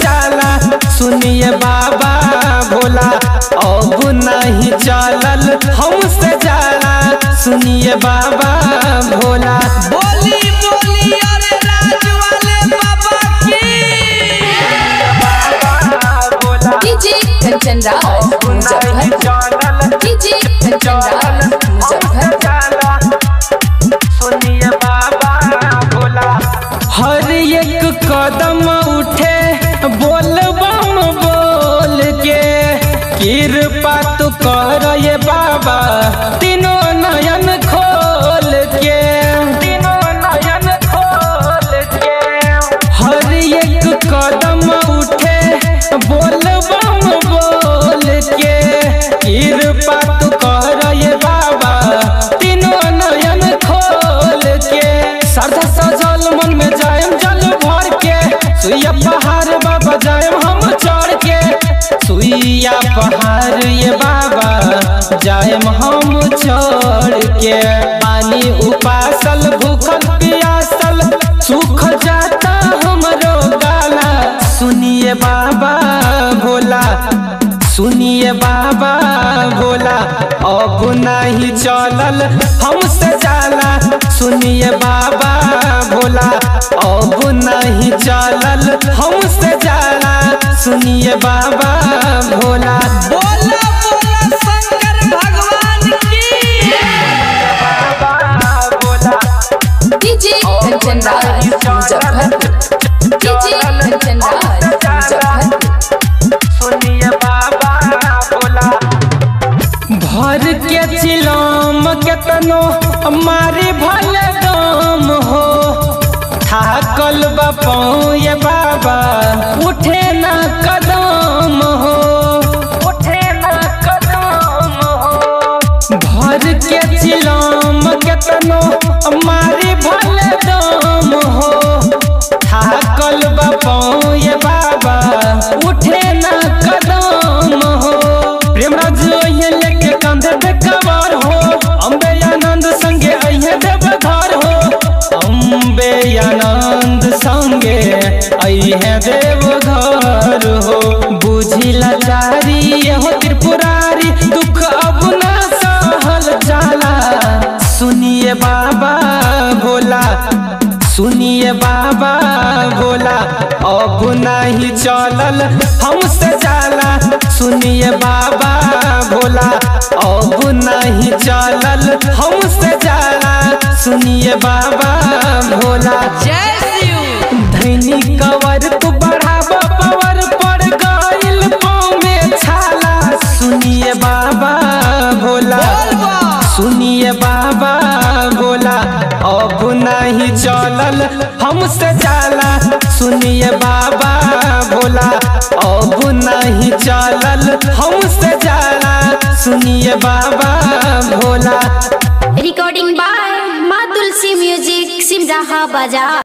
जाला सुनिए बाबा भोला अब नहीं चलल हमसे जाला सुनिए बाबा भोला बोली बोली अरे राज वाले बाबा की डीजे कंचन राज मुजफ्फर डीजे कंचन राज मुजफ्फर हर एक कदम उठे बोल बम बोल के कृपा तू कर ये बाबा तीनों नयन खोल के तीनों नयन खोल के हर एक कदम उठे बोल बम बोल के कृपा तू कर ये बाबा तीनों नयन खोल के श्रद्धा सजल मन में जायम जल भर के सुइया पहाड़ बाबा जायम हम चढ़ के सुइया पहाड़ ये बाबा जायम हम चढ़ के पानी उपासल भूखल पियासल सूख जाता हमरो गाला सुनिए बाबा भोला सुनिए बाबा भोला अब नहीं चलल हमसे जाला सुनिए बाबा भोला अब नहीं चलल हमसे जाला सुनिए बाबा भोला बोला बोला शंकर भगवान की डीजे कंचन राज मुजफ्फर डीजे कंचन राज मुजफ्फर भर के चिलम केतनो मारी भल दम हो थाकल बापौ ये बाबा उठे ना कदम हो उठे ना कदम हो भर के चिलम केतनो मारी भल दम हो थाकल बापौ ये बाबा उठे ना कदम हो प्रेमराज अइहे लेके कंधे पे कवर हो अम्बे आनंद संगे अइहे देवधर हो अम्बे आनंद संगे अइहे देवधर हो बुझिला चारी हो त्रिपुरारी दुख अब ना सहल जाला सुनिए बाबा भोला सुनिए बाबा भोला अब नहीं चलल हमसे जाला सुनिए बाबा भोला अब नहीं चलल हमसे जाला सुनिए बाबा भोला जय शिव धैनी कवर तू बढ़ाब पावर पड़ गइल पाँव में छाला सुनिए बाबा भोला बोलबा सुनिए बाबा भोला अब नहीं चलल हमसे जाला सुनिए बाबा भोला अब नहीं चलल हमसे जाला सुनिए बाबा भोला रिकॉर्डिंग बाय माँ तुलसी म्यूजिक सिमराहा बाजार